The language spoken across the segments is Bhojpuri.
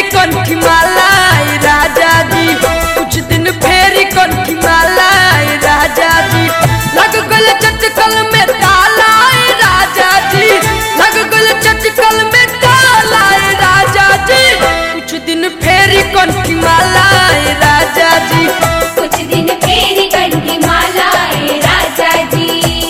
कंठी माला ए राजा जी कुछ दिन फेरी कंठी माला ए राजा जी लग गल चटकल में ताला ए राजा जी लग गल चटकल में ताला ए राजा जी कुछ दिन फेरी कंठी माला ए राजा जी कुछ दिन फेरी कंठी माला ए राजा जी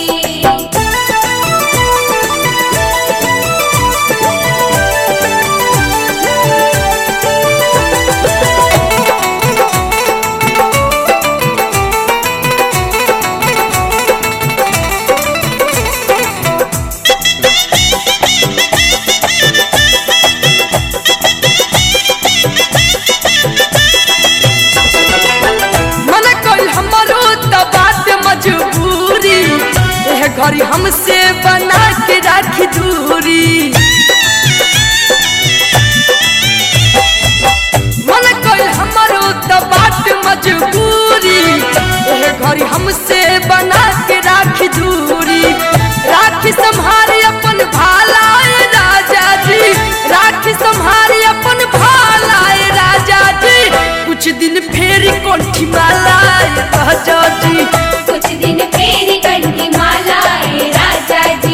मन कोई हमारो त बात मजबूरी एह घड़ी हमसे बना के राखी दूरी मन कोई हमारो त बात मजबूरी एह घड़ी हमसे बना के राखी दूरी राखी संभारी अपन भाला ए राजा जी राखी संभारी अपन भाला ए राजा जी कुछ दिन फेरी कोठी माला ए राजा जी कुछ दिन फेरी कंठी माला ए राजा जी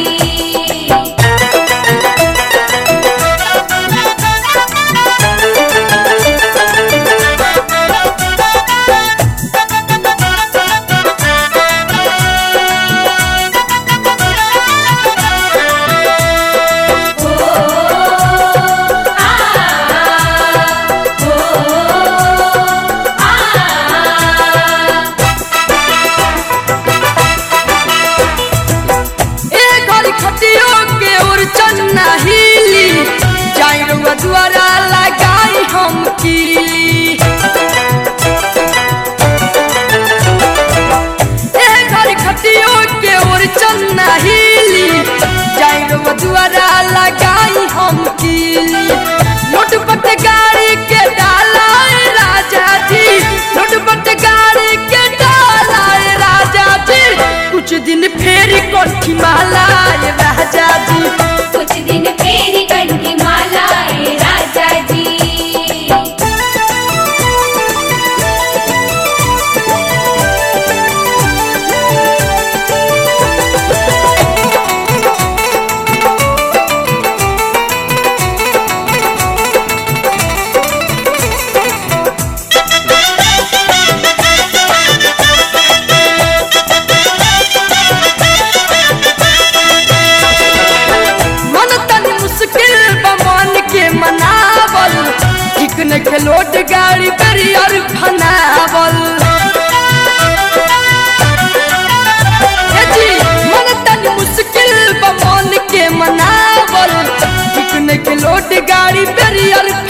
ए घड़ी खटियो के ओर चन्ना हिली जाई रुआ द्वारा लगाई हम कीली ए घड़ी खटियो के ओर चन्ना हिली जाई रुआ द्वारा लगाई हम कीली नोट पट गाड़ी के डाला ए राजा जी नोट पट गाड़ी के डाला ए राजा जी कुछ दिन फेरी कोठी माला ए राजा जी कुछ दिन फेरी कंठी माला ए राजा जी मन तनी मुश्किल बा मन के मनावल ठीक न खेलोट गाड़ी बैरियर फनावल ए जी, मन तनी मुश्किल बा मन के मनावल ठीक न खेलोट गाड़ी बैरियर